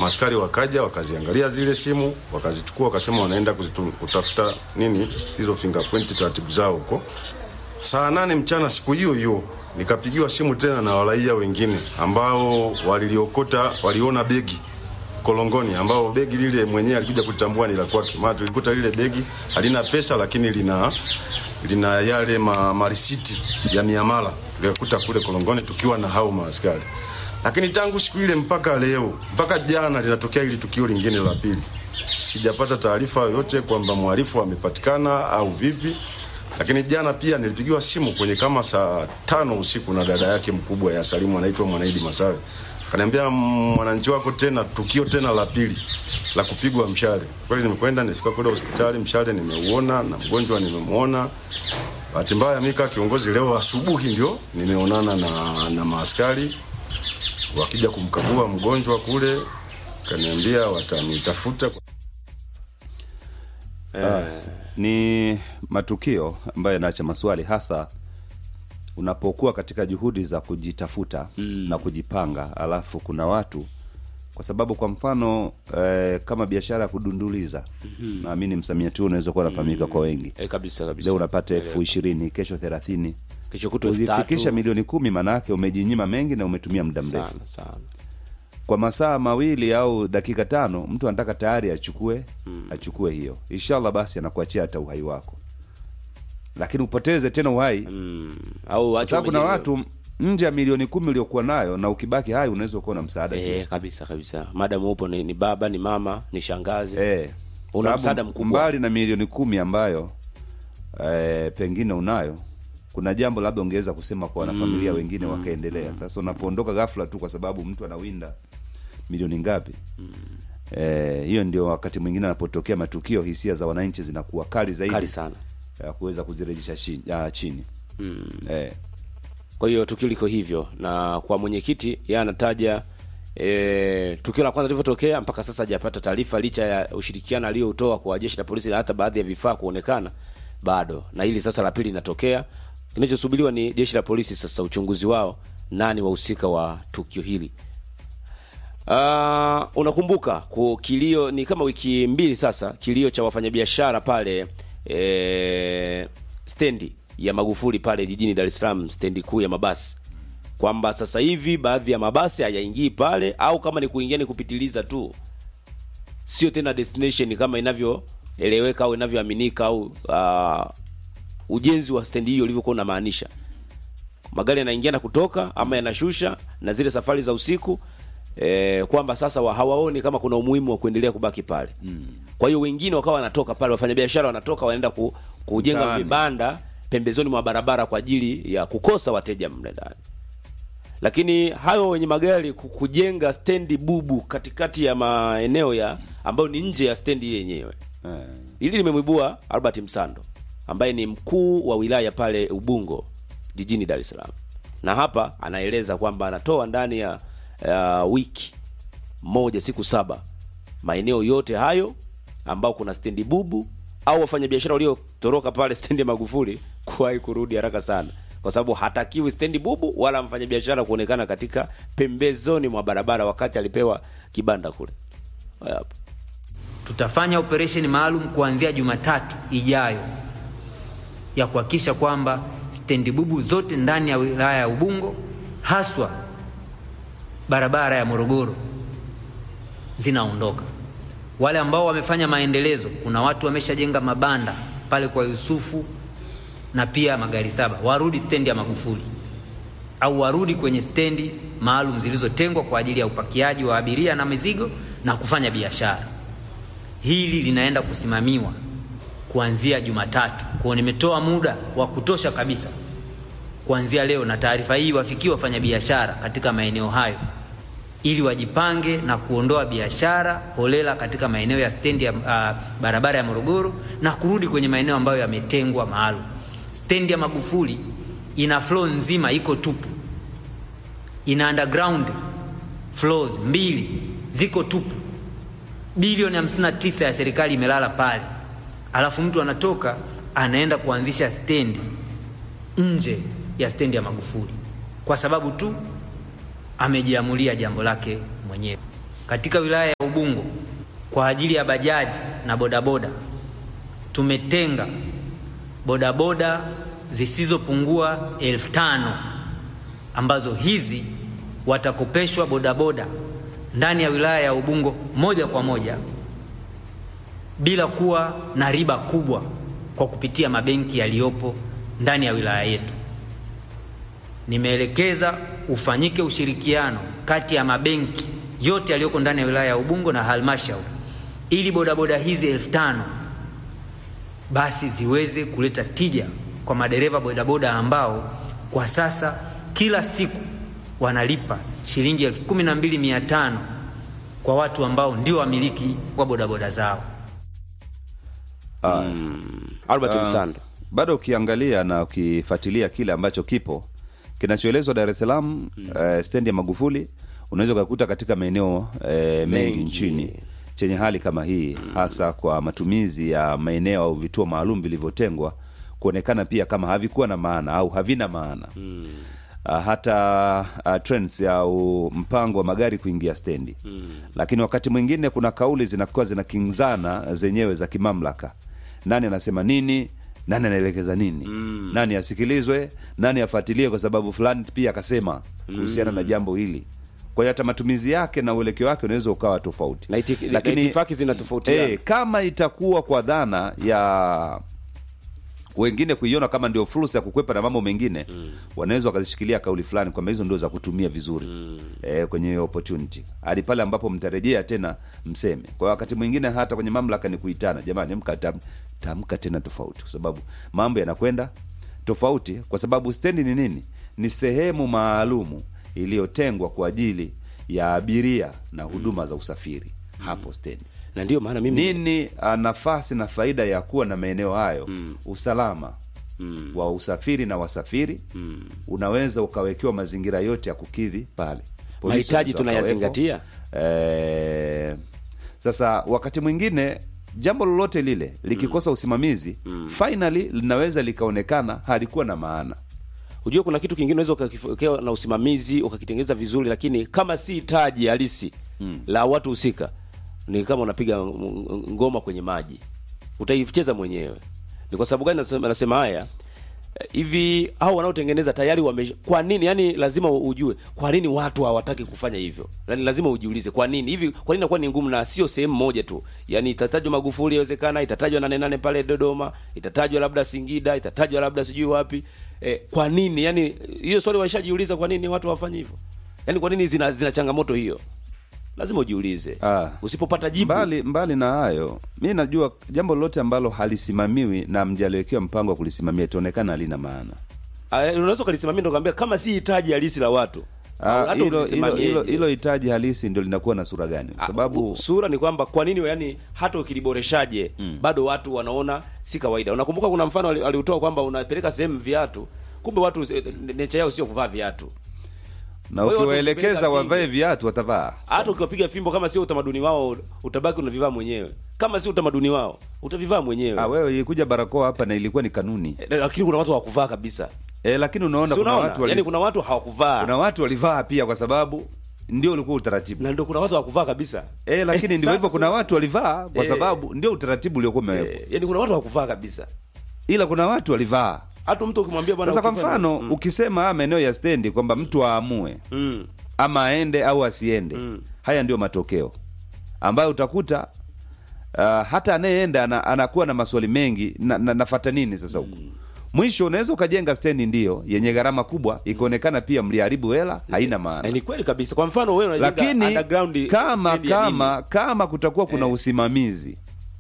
Maaskari wakaja wakaziangalia zile simu, wakazichukua, wakasema wanaenda kuzitum, kutafuta nini hizo fingerprint, taratibu zao huko. Saa nane mchana siku hiyo hiyo nikapigiwa simu tena na waraia wengine ambao waliliokota, waliona begi Kolongoni, ambao begi lile mwenyewe alikuja kutambua ni la kwake. Maana tulikuta lile begi halina pesa, lakini lina lina yale ma, marisiti ya miamala tulikuta kule Kolongoni tukiwa na hao maaskari. Lakini tangu siku ile mpaka leo mpaka jana linatokea hili tukio lingine la pili, sijapata taarifa yoyote kwamba mhalifu amepatikana au vipi. Lakini jana pia nilipigiwa simu kwenye kama saa tano usiku na dada yake mkubwa ya Salimu, anaitwa Mwanaidi Masawe, akaniambia mwananchi wako tena, tukio tena la pili la kupigwa mshale. Kweli nimekwenda nifika kule hospitali, mshale nimeuona na mgonjwa nimemwona. Bahati mbaya mimi kama kiongozi, leo asubuhi ndio nimeonana na, na maaskari wakija kumkagua mgonjwa kule, kaniambia watanitafuta. ni matukio ambayo yanaacha maswali hasa unapokuwa katika juhudi za kujitafuta mm. na kujipanga alafu kuna watu kwa sababu kwa mfano eh, kama biashara ya kudunduliza mm-hmm. naamini msamiati huu unaweza kuwa unafahamika kwa wengi Eh, kabisa kabisa. leo unapata elfu ishirini kesho thelathini Kesho kutwa elfu tatu. ukifikisha milioni kumi maanaake umejinyima mengi na umetumia muda mrefu sana sana. kwa masaa mawili au dakika tano mtu anataka tayari achukue mm. achukue hiyo inshallah basi anakuachia hata uhai wako lakini upoteze tena uhai Mm. Au kwa acha sababu kuna mwenyewe. watu nje ya milioni kumi uliokuwa nayo na ukibaki hai unaweza kuwa na msaada pia. eh, kabisa kabisa. Madam upo ni, ni baba, ni mama, ni shangazi. eh, Una sababu msaada mkubwa. mbali na milioni kumi ambayo eh, pengine unayo kuna jambo labda ungeweza kusema kwa wanafamilia mm, wengine wakaendelea sasa unapoondoka ghafla tu kwa sababu mtu anawinda milioni ngapi eh, hiyo ndio wakati mwingine anapotokea matukio hisia za wananchi zinakuwa kali zaidi Kali sana. ya kuweza kuzirejesha chini, ya, chini. Eh, Kwa hiyo tukio liko hivyo, na kwa mwenyekiti yeye anataja e, tukio la kwanza lilivyotokea mpaka sasa hajapata taarifa, licha ya ushirikiano aliyoutoa kwa jeshi la polisi na hata baadhi ya vifaa kuonekana bado, na hili sasa la pili linatokea. Kinachosubiriwa ni jeshi la polisi sasa, uchunguzi wao, nani wahusika wa tukio hili. Uh, unakumbuka ku kilio ni kama wiki mbili sasa, kilio cha wafanyabiashara pale e, stendi ya Magufuli pale jijini Dar es Salaam, stendi kuu ya mabasi, kwamba sasa hivi baadhi ya mabasi hayaingii pale, au kama ni kuingia ni kupitiliza tu, sio tena destination kama inavyoeleweka au inavyoaminika au uh, ujenzi wa stendi hiyo ulivyokuwa unamaanisha magari yanaingia na kutoka ama yanashusha na zile safari za usiku eh, kwamba sasa wa, hawaoni kama kuna umuhimu wa kuendelea kubaki pale mm. kwa hiyo wengine wakawa wanatoka pale wafanyabiashara wanatoka wanaenda ku, kujenga Mtaani. vibanda pembezoni mwa barabara kwa ajili ya kukosa wateja mle ndani lakini hayo wenye magari ku- kujenga stendi bubu katikati ya maeneo ya ambayo ni nje ya stendi yenyewe eh. Hili limemwibua Albert Msando ambaye ni mkuu wa wilaya pale Ubungo jijini Dar es Salaam, na hapa anaeleza kwamba anatoa ndani ya uh, wiki moja, siku saba, maeneo yote hayo ambao kuna stendi bubu au wafanyabiashara waliotoroka pale stendi ya Magufuli kuwahi kurudi haraka sana, kwa sababu hatakiwi stendi bubu wala mfanyabiashara kuonekana katika pembezoni mwa barabara wakati alipewa kibanda kule. Haya hapo. tutafanya operesheni maalum kuanzia Jumatatu ijayo ya kuhakikisha kwamba stendi bubu zote ndani ya wilaya ya Ubungo haswa barabara ya Morogoro zinaondoka. Wale ambao wamefanya maendelezo, kuna watu wameshajenga mabanda pale kwa Yusufu na pia magari saba, warudi stendi ya Magufuli au warudi kwenye stendi maalum zilizotengwa kwa ajili ya upakiaji wa abiria na mizigo na kufanya biashara. Hili linaenda kusimamiwa kuanzia Jumatatu. Kwa nimetoa muda wa kutosha kabisa kuanzia leo, na taarifa hii wafikie wafanyabiashara katika maeneo hayo ili wajipange na kuondoa biashara holela katika maeneo ya stendi ya uh, barabara ya Morogoro na kurudi kwenye maeneo ambayo yametengwa maalum. Stendi ya Magufuli ina floor nzima iko tupu, ina underground floors mbili ziko tupu bilioni 59 ya serikali imelala pale, alafu mtu anatoka anaenda kuanzisha stendi nje ya stendi ya Magufuli kwa sababu tu amejiamulia jambo lake mwenyewe. katika wilaya ya Ubungo kwa ajili ya bajaji na bodaboda tumetenga bodaboda zisizopungua elfu tano ambazo hizi watakopeshwa bodaboda ndani ya wilaya ya Ubungo moja kwa moja bila kuwa na riba kubwa kwa kupitia mabenki yaliyopo ndani ya wilaya yetu. Nimeelekeza ufanyike ushirikiano kati ya mabenki yote yaliyoko ndani ya wilaya ya Ubungo na halmashauri ili bodaboda hizi elfu tano basi ziweze kuleta tija kwa madereva bodaboda ambao kwa sasa kila siku wanalipa shilingi elfu kumi na mbili mia tano kwa watu ambao ndio wamiliki wa bodaboda zao. Albert Ah, Msando. bado ukiangalia na ukifuatilia kile ambacho kipo kinachoelezwa Dar es Salaam eh, stendi ya Magufuli unaweza ukakuta katika maeneo eh, mengi Mengi. nchini chenye hali kama hii hasa kwa matumizi ya maeneo au vituo maalum vilivyotengwa kuonekana pia kama havikuwa na maana au havina maana Uh, hata uh, trends au mpango wa magari kuingia stendi lakini wakati mwingine kuna kauli zinakuwa zinakinzana zenyewe za kimamlaka nani anasema nini nani anaelekeza nini nani asikilizwe nani afuatilie kwa sababu fulani pia akasema kuhusiana na jambo hili kwa hiyo hata matumizi yake na uelekeo wake unaweza ukawa tofauti Na iti- na itifaki zinatofautiana. eh, kama itakuwa kwa dhana ya wengine kuiona kama ndio fursa ya kukwepa na mambo mengine mm. wanaweza wakazishikilia kauli fulani kwamba hizo ndio za kutumia vizuri mm. e, kwenye hiyo opportunity hadi pale ambapo mtarejea tena mseme kwa wakati mwingine hata kwenye mamlaka ni kuitana jamani amka tam, tamka tena tofauti kwa sababu mambo yanakwenda tofauti kwa sababu stendi ni nini ni sehemu maalumu iliyotengwa kwa ajili ya abiria na huduma za usafiri hapo stendi Na ndio maana mimi nini ah, nafasi na faida ya kuwa na maeneo hayo mm. usalama mm. wa usafiri na wasafiri mm. unaweza ukawekewa mazingira yote ya kukidhi pale Polisi Mahitaji wanaweza tunayazingatia? wakawepo. eh, sasa wakati mwingine jambo lolote lile likikosa usimamizi mm. finally linaweza likaonekana halikuwa na maana Unajua kuna kitu kingine unaweza ukakiwekea na usimamizi ukakitengeneza vizuri, lakini kama si taji halisi mm. la watu husika, ni kama unapiga ng- ngoma kwenye maji, utaicheza mwenyewe. Ni kwa sababu gani nasema, nasema haya Eh, hivi? Hao wanaotengeneza tayari wame, kwa nini? Yani lazima ujue kwa nini watu hawataki kufanya hivyo, yani lazima ujiulize kwa nini hivi, kwa nini inakuwa ni ngumu, na sio sehemu moja tu. Yani itatajwa Magufuli, yawezekana itatajwa nane nane pale Dodoma, itatajwa labda Singida, itatajwa labda sijui wapi eh, kwa nini yani hiyo swali waishajiuliza kwa nini watu hawafanyi hivyo yani kwa nini zina, zina changamoto hiyo lazima ujiulize Ah. usipopata jibu mbali, mbali na hayo mi najua jambo lolote ambalo halisimamiwi na mjaliwekewa mpango wa kulisimamia itaonekana halina maana Ah, unaweza ukalisimamia ndo kaambia kama si hitaji halisi la watu Ah, hata hilo hilo ukilisimamieje. hilo- hilo hitaji halisi ndio linakuwa na sura gani kwa Ah, sababu u- sura ni kwamba kwa nini yani hata ukiliboreshaje bado watu wanaona si kawaida unakumbuka kuna mfano ali- aliutoa kwamba unapeleka sehemu viatu kumbe watu eh, necha yao sio kuvaa viatu na Kwa hiyo ukiwaelekeza tukipeleka wavae vingi. viatu watavaa hata ukiwapiga fimbo kama sio utamaduni wao utabaki unavivaa mwenyewe kama si utamaduni wao utavivaa mwenyewe ah, wewe ilikuja barakoa hapa na ilikuwa ni kanuni Eh, lakini kuna watu hawakuvaa kabisa e, lakini unaona Si kuna unaona? watu, wali, yani kuna watu hawakuvaa kuna watu walivaa pia kwa sababu ndio ulikuwa utaratibu na ndio kuna watu hawakuvaa kabisa e, lakini ndivyo Sasa hivyo kuna watu walivaa kwa Eh. sababu ndio utaratibu uliokuwa umewekwa eh, yani kuna watu hawakuvaa kabisa ila kuna watu walivaa hata mtu ukimwambia bwana sasa kwa ukifanya- mfano ukisema haya maeneo ya stendi kwamba mtu aamue mm. ama aende au asiende haya ndio matokeo ambayo utakuta uh, hata anayeenda ana, anakuwa na maswali mengi na, na, nafata nini sasa huko mwisho unaweza ukajenga stendi ndio yenye gharama kubwa ikaonekana pia mliharibu hela haina maana Eh, ni kweli kabisa kwa mfano wewe unajenga lakini underground kama stand ya kama nini? kama kutakuwa kuna usimamizi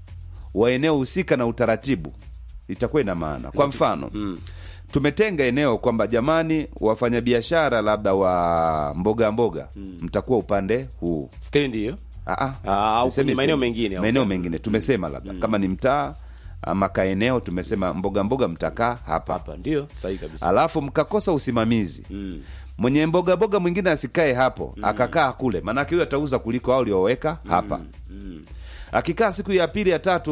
wa eneo husika na utaratibu itakuwa ina maana kwa mfano tumetenga eneo kwamba jamani wafanyabiashara labda wa mboga mboga mtakuwa upande huu stand hiyo Ah, ah. Ah, au Niseme kwenye maeneo stendi. mengine, maeneo okay. mengine tumesema labda kama ni mtaa ama kaeneo tumesema mboga mboga mtakaa hapa hapa ndio sahihi kabisa alafu mkakosa usimamizi Mm. mwenye mboga mboga mwingine asikae hapo akakaa kule maanake huyo atauza kuliko hao ulioweka hapa akikaa siku ya pili ya tatu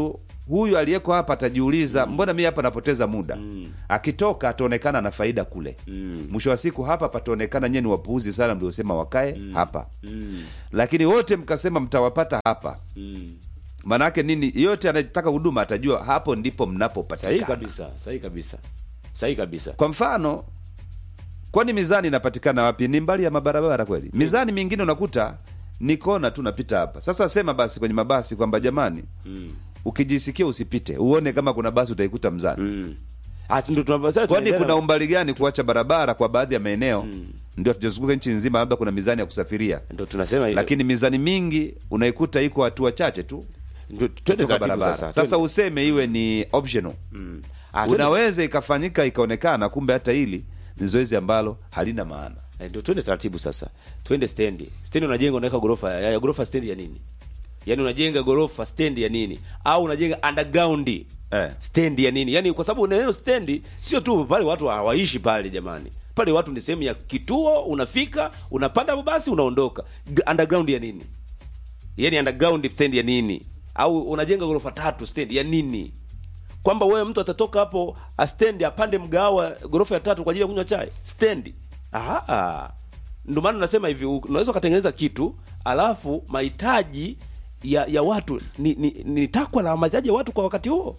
huyu aliyeko hapa atajiuliza mbona mi hapa napoteza muda akitoka ataonekana na faida kule mwisho wa siku hapa pataonekana nyie ni wapuuzi sana mliosema wakae hapa lakini wote mkasema mtawapata hapa maanaake nini yote anayetaka huduma atajua hapo ndipo sahihi mnapopatikana kabisa sahihi kabisa sahihi kabisa kwa mfano kwani mizani inapatikana wapi ni mbali ya mabarabara kweli mizani mingine unakuta ni kona tu napita hapa sasa sema basi kwenye mabasi kwamba jamani ukijisikia usipite uone kama kuna basi utaikuta mzani Ah, ndo tunavyo- sasa kwani tunaendelea kuna na- umbali gani kuacha barabara kwa baadhi ya maeneo ndio hatujazunguka nchi nzima labda kuna mizani ya kusafiria ndo tunasema hivyo. lakini mizani mingi unaikuta iko hatua chache tu Ndio, twende kutoka taratibu barabara sasa sasa, twende. useme iwe ni optional Ah, twende- unaweza ikafanyika ikaonekana kumbe hata hili ni zoezi ambalo halina maana Eh, ndio twende taratibu sasa twende stendi stendi unajenga unaweka gorofa ya, ya gorofa stendi ya nini yaani unajenga gorofa stendi ya nini au unajenga underground Eh. stendi ya nini yaani kwa sababu neno stendi sio tu pale watu hawaishi pale jamani pale watu ni sehemu ya kituo unafika unapanda basi unaondoka G- underground ya nini yaani underground stendi ya nini au unajenga gorofa tatu stendi ya nini kwamba wewe mtu atatoka hapo astendi apande mgawa gorofa ya tatu kwa ajili ya kunywa chai stendi Aha. ndio maana nasema hivi u- unaweza ukatengeneza kitu alafu mahitaji ya ya watu ni, ni, ni takwa la mahitaji ya watu kwa wakati huo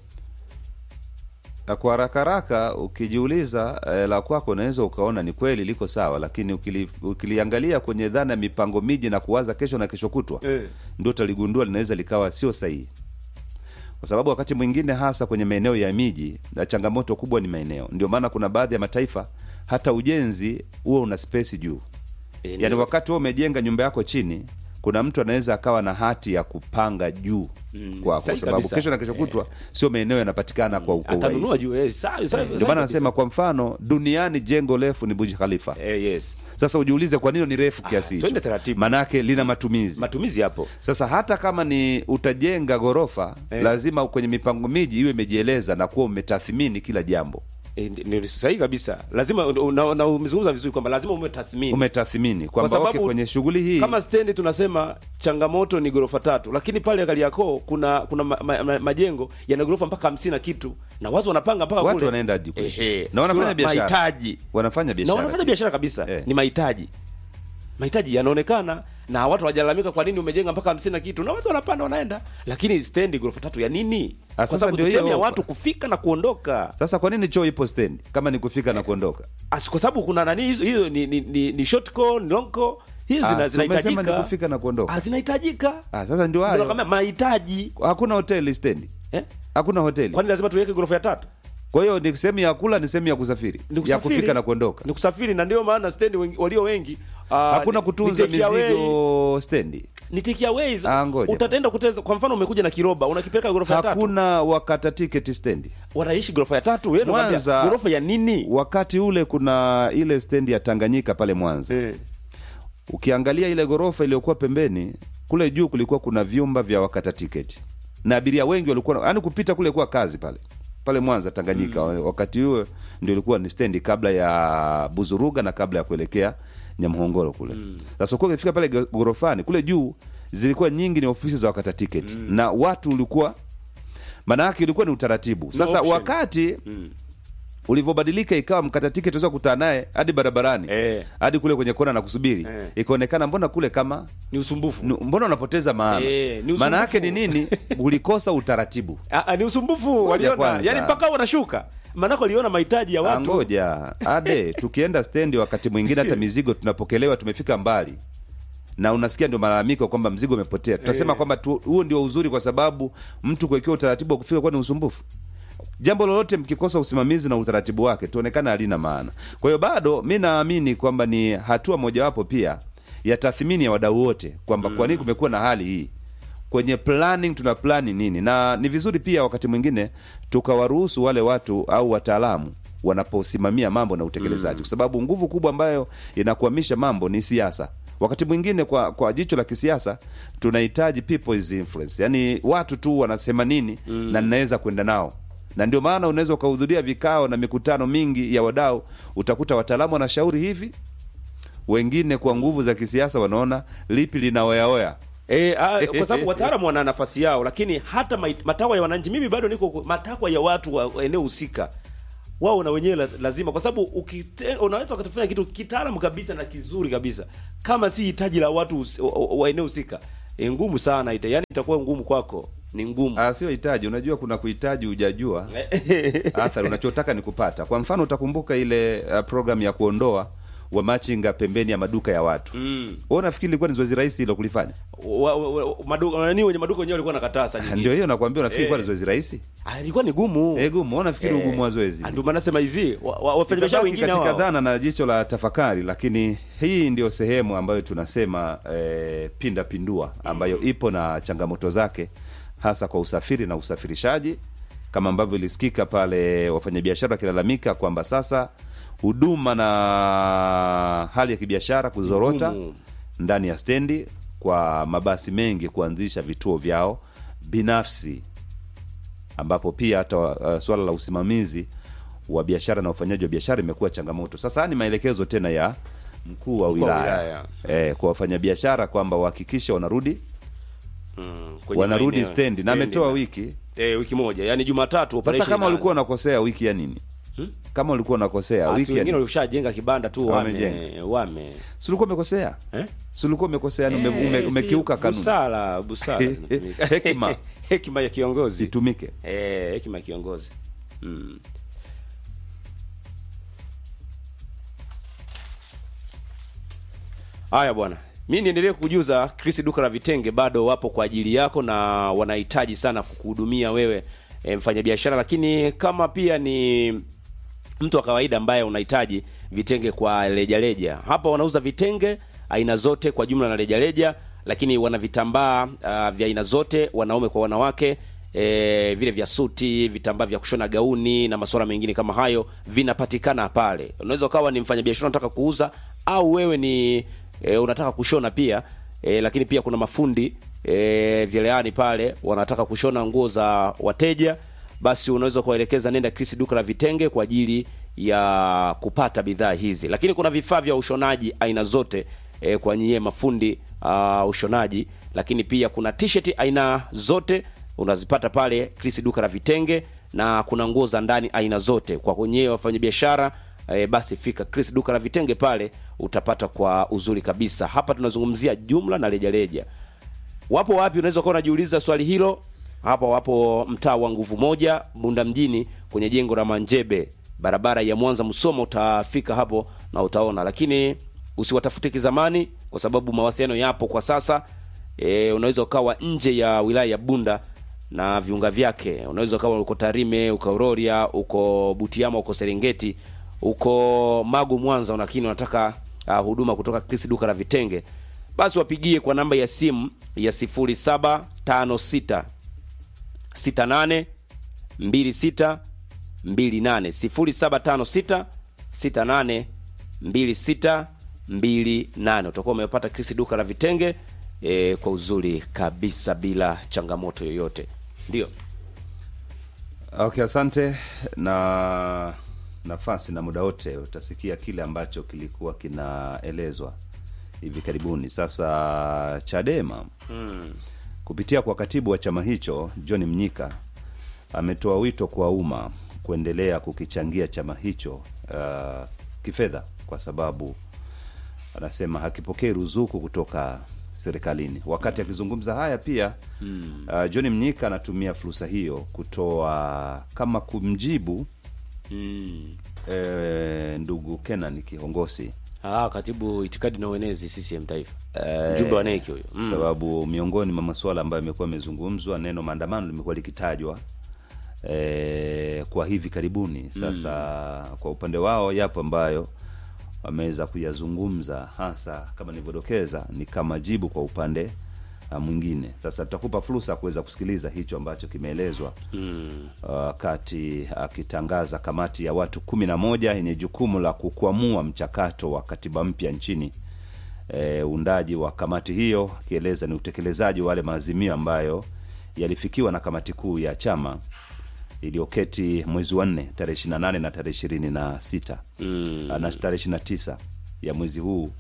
Na kwa haraka haraka ukijiuliza eh, la kwako unaweza ukaona ni kweli liko sawa lakini ukili, ukiliangalia kwenye dhana ya mipango miji na kuwaza kesho na kesho kutwa Eh. ndio utaligundua linaweza likawa sio sahihi kwa sababu wakati mwingine hasa kwenye maeneo ya miji na changamoto kubwa ni maeneo ndio maana kuna baadhi ya mataifa hata ujenzi huo una spesi juu Eh, yaani ndio. wakati huo umejenga nyumba yako chini kuna mtu anaweza akawa na hati ya kupanga juu kwako kwa sahihi sababu kabisa. kesho na kesho kutwa sio maeneo yanapatikana kwa kwa atanunua urahisi juu eh, sawa sawa ndio maana nasema kwa mfano duniani jengo refu ni Burj Khalifa eh, yes sasa ujiulize kwa nini ni refu kiasi twende hicho taratibu. manake lina matumizi matumizi hapo sasa hata kama ni utajenga ghorofa Eh. lazima kwenye mipango miji iwe imejieleza na kuwa umetathmini kila jambo eh, ndi- ni sahihi kabisa lazima na, na umezungumza vizuri kwamba lazima umetathmini umetathmini Kwa kwamba okay, sababu kwenye shughuli hii kama stendi tunasema changamoto ni ghorofa tatu lakini pale Kariakoo kuna kuna ma, ma, ma, majengo yana ghorofa mpaka hamsini na kitu na watu wanapanga mpaka watu kule. wanaenda hadi kule. Ehe. na wanafanya Sio biashara mahitaji wanafanya na biashara wanafanya biashara kabisa Eh. ni mahitaji mahitaji yanaonekana na watu hawajalalamika kwa nini umejenga mpaka hamsini na kitu na watu wanapanda wanaenda lakini stendi ghorofa tatu ya nini Ah, kwa sasa sababu ndio ni sehemu ya hiyo- watu kufika na kuondoka sasa kwa nini choo ipo stendi kama ni kufika na kuondoka As- kwa sababu kuna nani hizo hizo ni, ni, ni, ni short call ni long call hizo Ah, zina- si umesema zinahitajika ni kufika na kuondoka. Ah, zinahitajika ah, sasa ndio Ndio hayo nakwambia mahitaji hakuna hoteli stendi eh? hakuna hoteli kwani lazima tuweke ghorofa ya tatu kwa hiyo ni sehemu ya kula ni sehemu ya kusafiri Ni ya kusafiri. kufika na kuondoka ni kusafiri na ndio maana stendi wengi, walio wengi ah, hakuna ni- kutunza ni take away- mizigo stendi ni take aways Ah, ngoja. utaenda kuteza kwa mfano umekuja na kiroba unakipeleka ghorofa ya tatu hakuna wakata tiketi stendi wanaishi ghorofa ya tatu wewe unakwambia, Mwanza- ghorofa ya nini wakati ule kuna ile stendi ya tanganyika pale mwanza eh. ukiangalia ile ghorofa iliyokuwa pembeni kule juu kulikuwa kuna vyumba vya wakata tiketi na abiria wengi walikuwa yaani kupita kule kuwa kazi pale pale mwanza tanganyika mm. wakati huo ndio ilikuwa ni stendi kabla ya buzuruga na kabla ya kuelekea nyamhongoro kule sasa mm. ukifika pale go- ghorofani kule juu zilikuwa nyingi ni ofisi za wakata tiketi mm. na watu ulikuwa maana yake ilikuwa ni utaratibu sasa option. wakati ulivyobadilika ikawa mkata tiketi unaweza kukutana naye hadi barabarani Eh. hadi kule kwenye kona na kusubiri Eh. ikaonekana mbona kule kama ni usumbufu nu- mbona unapoteza maana Eh, ni maana yake ni usumbufu. nini ulikosa utaratibu Ah, ah, ni usumbufu waliona kwanza. yani mpaka wanashuka maanake waliona mahitaji ya Ah, watu ngoja ade tukienda stendi wakati mwingine hata mizigo tunapokelewa tumefika mbali na unasikia ndio malalamiko kwamba mzigo umepotea tutasema Eh. kwamba tu- huo ndio uzuri kwa sababu mtu kuwekewa utaratibu wa kufika kuwa ni usumbufu jambo lolote mkikosa usimamizi na utaratibu wake tuonekana halina maana kwa hiyo bado mi naamini kwamba ni hatua mojawapo pia ya tathmini ya wadau wote kwamba kwa nini kumekuwa na hali hii kwenye planning tuna plani nini na ni vizuri pia wakati mwingine tukawaruhusu wale watu au wataalamu wanaposimamia mambo na utekelezaji kwa sababu nguvu kubwa ambayo inakwamisha mambo ni siasa wakati mwingine kwa kwa jicho la kisiasa tunahitaji people's influence yaani watu tu wanasema nini mm. na ninaweza kwenda nao na ndio maana unaweza ukahudhuria vikao na mikutano mingi ya wadau utakuta wataalamu wanashauri hivi wengine kwa nguvu za kisiasa wanaona lipi linaoyaoya E, a, kwa sababu wataalamu wana nafasi yao, lakini hata mai- matakwa ya wananchi, mimi bado niko ku- matakwa ya watu wa eneo husika, wao na wenyewe la- lazima, kwa sababu ukite- unaweza ukatufanya kitu kitaalamu kabisa na kizuri kabisa, kama si hitaji la watu husi- wa, wa- wa eneo husika e, ngumu sana ita, yani itakuwa ngumu kwako, ni ngumu Ah, sio hitaji. Unajua kuna kuhitaji hujajua athari unachotaka ni kupata. Kwa mfano utakumbuka ile uh, program ya kuondoa wamachinga pembeni ya maduka ya watu mm. Wewe unafikiri ilikuwa ni zoezi rahisi hilo kulifanya? wa, wa, wa, maduka nani wenye maduka wenyewe walikuwa nakataa saa nyingine. Ndio hiyo nakwambia, unafikiri ilikuwa ni Eh. zoezi rahisi? Ah, ilikuwa ni gumu Eh, gumu. Wewe unafikiri Eh, ugumu wa zoezi? ah, ndio maana nasema hivi wa- wa- wafanyabiashara Itabaki wengine katika hao dhana na jicho la tafakari, lakini hii ndio sehemu ambayo tunasema eh, pinda pindua, ambayo ipo na changamoto zake, hasa kwa usafiri na usafirishaji, kama ambavyo ilisikika pale wafanyabiashara wakilalamika kwamba sasa huduma na hali ya kibiashara kuzorota Ngumu. ndani ya stendi kwa mabasi mengi kuanzisha vituo vyao binafsi ambapo pia hata uh, swala la usimamizi wa biashara na ufanyaji wa biashara imekuwa changamoto. Sasa haya ni maelekezo tena ya mkuu wa Mkuu wa wilaya, wilaya. Eh, kwa wafanyabiashara kwamba wahakikishe wanarudi mm, kwenye wanarudi maeneo- stendi, na ametoa wiki eh, wiki moja yani Jumatatu sasa. operation Kama walikuwa inaanza. wanakosea wiki ya nini? Kama walikuwa wanakosea Ah, si wiki ya wengine nini? walishajenga kibanda tu wame Wamejenga. wame Si ulikuwa umekosea? eh? Si ulikuwa umekosea, yani ume- Eh, ume- si umekiuka kanuni, busara busara zinatumika. Hekima. hekima ya kiongozi zitumike. eh, hekima ya kiongozi mm. Haya bwana, mi niendelee kujuza Chris duka la vitenge bado wapo kwa ajili yako na wanahitaji sana kukuhudumia wewe e, mfanyabiashara, lakini kama pia ni mtu wa kawaida ambaye unahitaji vitenge kwa rejareja, hapa wanauza vitenge aina zote kwa jumla na rejareja, lakini wana vitambaa uh, vya aina zote, wanaume kwa wanawake e, vile vya suti, vitambaa vya kushona gauni na masuala mengine kama hayo vinapatikana pale. Unaweza ukawa ni mfanyabiashara unataka kuuza au wewe ni e, unataka kushona pia e, lakini pia kuna mafundi e, vyeleani pale wanataka kushona nguo za wateja basi unaweza kuwaelekeza nenda Chris duka la vitenge kwa ajili ya kupata bidhaa hizi, lakini kuna vifaa vya ushonaji aina zote e, kwa nyie mafundi uh, ushonaji, lakini pia kuna t-shirt aina zote unazipata pale Chris duka la vitenge, na kuna nguo za ndani aina zote kwa kwenye wafanyabiashara e, basi fika Chris duka la vitenge pale utapata kwa uzuri kabisa. Hapa tunazungumzia jumla na rejareja. Wapo wapi? Unaweza kuwa unajiuliza swali hilo. Hapa wapo mtaa wa Nguvu Moja, Bunda mjini, kwenye jengo la Manjebe, barabara ya Mwanza Msoma. Utafika hapo na utaona, lakini usiwatafute kizamani, kwa sababu mawasiliano yapo kwa sasa. E, unaweza ukawa nje ya wilaya ya Bunda na viunga vyake. Unaweza ukawa uko Tarime, uko Rorya, uko Butiama, uko Serengeti, uko Magu, Mwanza, lakini unataka uh, huduma kutoka Chris duka la vitenge basi wapigie kwa namba ya simu ya 0756 68 26 28 0756 68 26 28. Utakuwa umepata Chris duka la vitenge e, kwa uzuri kabisa bila changamoto yoyote. Ndio Okay, asante na nafasi na muda wote utasikia kile ambacho kilikuwa kinaelezwa hivi karibuni. Sasa Chadema kupitia kwa katibu wa chama hicho John Mnyika ametoa wito kwa umma kuendelea kukichangia chama hicho uh, kifedha, kwa sababu anasema hakipokei ruzuku kutoka serikalini. Wakati akizungumza haya pia uh, John Mnyika anatumia fursa hiyo kutoa kama kumjibu eh, ndugu Kenan Kihongosi ah, katibu itikadi na uenezi CCM taifa mjumbe wa neki huyo mm. sababu miongoni mwa masuala ambayo imekuwa imezungumzwa, neno maandamano limekuwa likitajwa e, kwa hivi karibuni. Sasa kwa upande wao yapo ambayo wameweza kuyazungumza, hasa kama nilivyodokeza, ni kama jibu kwa upande uh, mwingine. Sasa tutakupa fursa ya kuweza kusikiliza hicho ambacho kimeelezwa wakati akitangaza kamati ya watu kumi na moja yenye jukumu la kukwamua mchakato wa katiba mpya nchini e, uundaji wa kamati hiyo akieleza ni utekelezaji wa wale maazimio ambayo yalifikiwa na kamati kuu ya chama iliyoketi mwezi wa nne tarehe ishiri na nane na tarehe ishirini na sita mm. na tarehe ishiri na tisa ya mwezi huu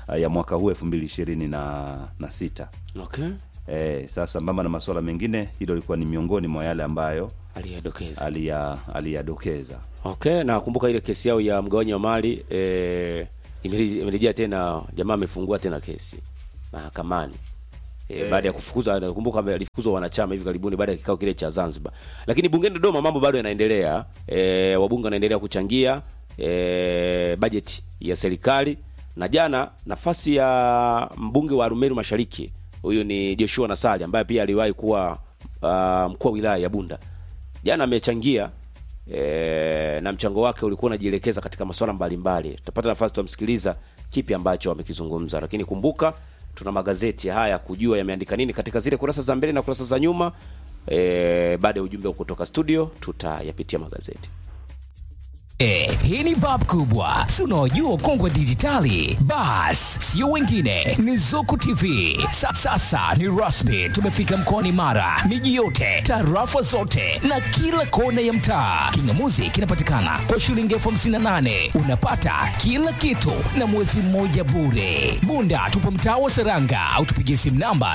ya mwaka huu elfu mbili ishirini na, na sita Okay. e, sasa sambamba na masuala mengine hilo lilikuwa ni miongoni mwa yale ambayo Aliyedokeza. aliya- aliyadokeza Okay, na kumbuka ile kesi yao ya mgawanyo wa mali eh, imeri- imerejea tena, jamaa amefungua tena kesi mahakamani e, baada ya kufukuzwa. Nakumbuka alifukuzwa wanachama hivi karibuni baada ya kikao kile cha Zanzibar, lakini bungeni Dodoma mambo bado yanaendelea. E, wabunge wanaendelea kuchangia e, bajeti ya serikali, na jana nafasi ya mbunge wa Arumeru Mashariki huyu ni Joshua Nasali ambaye pia aliwahi kuwa uh, mkuu wa wilaya ya Bunda, jana amechangia e, na mchango wake ulikuwa unajielekeza katika masuala mbalimbali. Tutapata nafasi tutamsikiliza kipi ambacho amekizungumza, lakini kumbuka tuna magazeti haya kujua yameandika nini katika zile kurasa za mbele na kurasa za nyuma. E, baada ya ujumbe kutoka studio tutayapitia magazeti. Eh, hii ni bab kubwa si unaojua ukongwe dijitali bas sio wengine ni zuku tv Sa, sasa ni rasmi tumefika mkoani mara miji yote tarafa zote na kila kona ya mtaa kingamuzi kinapatikana kwa shilingi elfu hamsini na nane unapata kila kitu na mwezi mmoja bure bunda tupo mtaa wa seranga au tupigie simu namba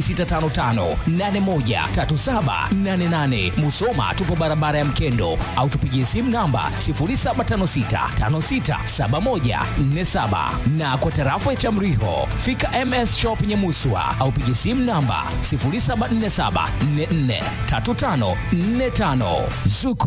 0655813788 musoma tupo barabara ya mkendo au tupigie simu namba 0756567147 na kwa tarafa ya Chamriho fika MS Shop Nyamuswa au pigie simu namba 0747443545 Zuku